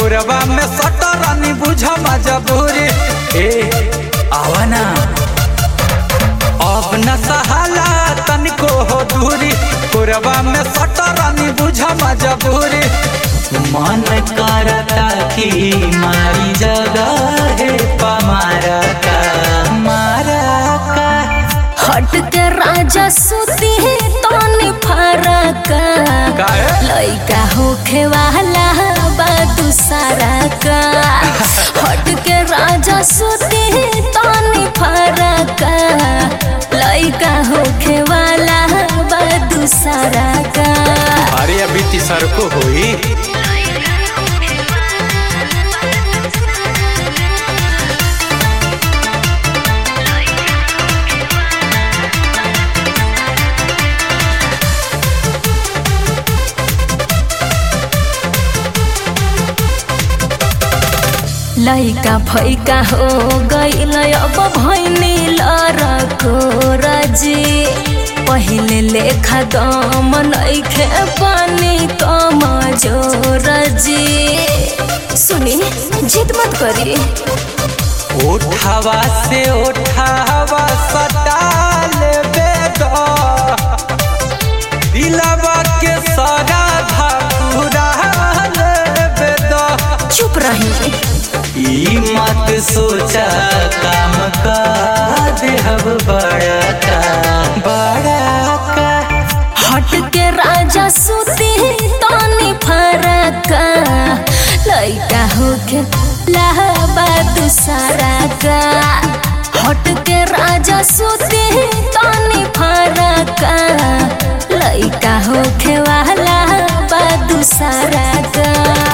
कोरबा में सटरानी बुझ मजबूरी ए आवा ना अब न सहाला तनिको हो दूरी कोरबा में सटरानी बुझ मजबूरी मन करता कि मारी जगह है पमारा का मारा का हट के राजा सुती है तनी फरक काहे? लइका होखे वाला बा दूसरा का हट के राजा सुती है तनी फरक लइका होखे वाला बा दूसरा का अरे अभी तीसर को हुई लइका फैका हो गईल अब भैनी लरको रजी पहिले लेखा दम नइखे पानी कम जोरजी सुनी जिद मत करी उठावा से उठावा सटाल बेद दिलवा के सारा धकुराल बेद चुप रही ई मत सोचा काम का देहब बड़ा का बड़ा का हट के राजा सुती तानी फरक लइका होके लहबा दूसरा का हट के राजा सुती तानी फरक लइका होके वाला बा दूसरा का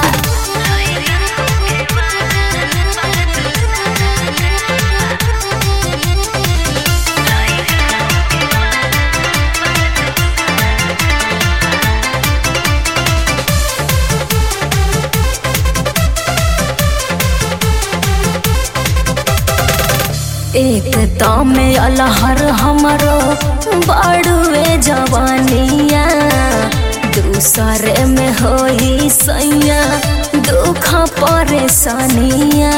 एक तमे अलहर हमरो बड़ुए जवानिया दूसरे में होई सैया दुख परेशानिया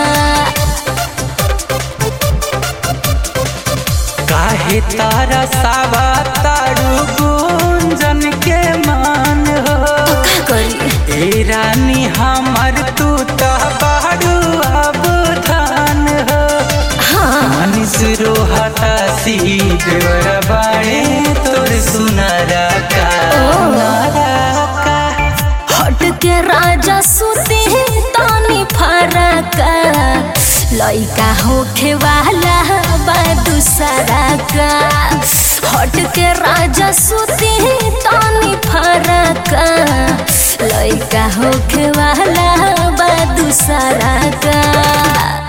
काहे तारा सावा तारू गुंजन के मान हो का करी ए रानी हमर तू तो बारू अब धान हो हाँ मनीष रोहता सी देवर बाड़े तोर सुनारा का नारा का हट के राजा सुती तानी फरक लइका होखे वाला बा दूसरा का हट के राजा सुती तानी फरक लइका होखे वाला बा दूसरा का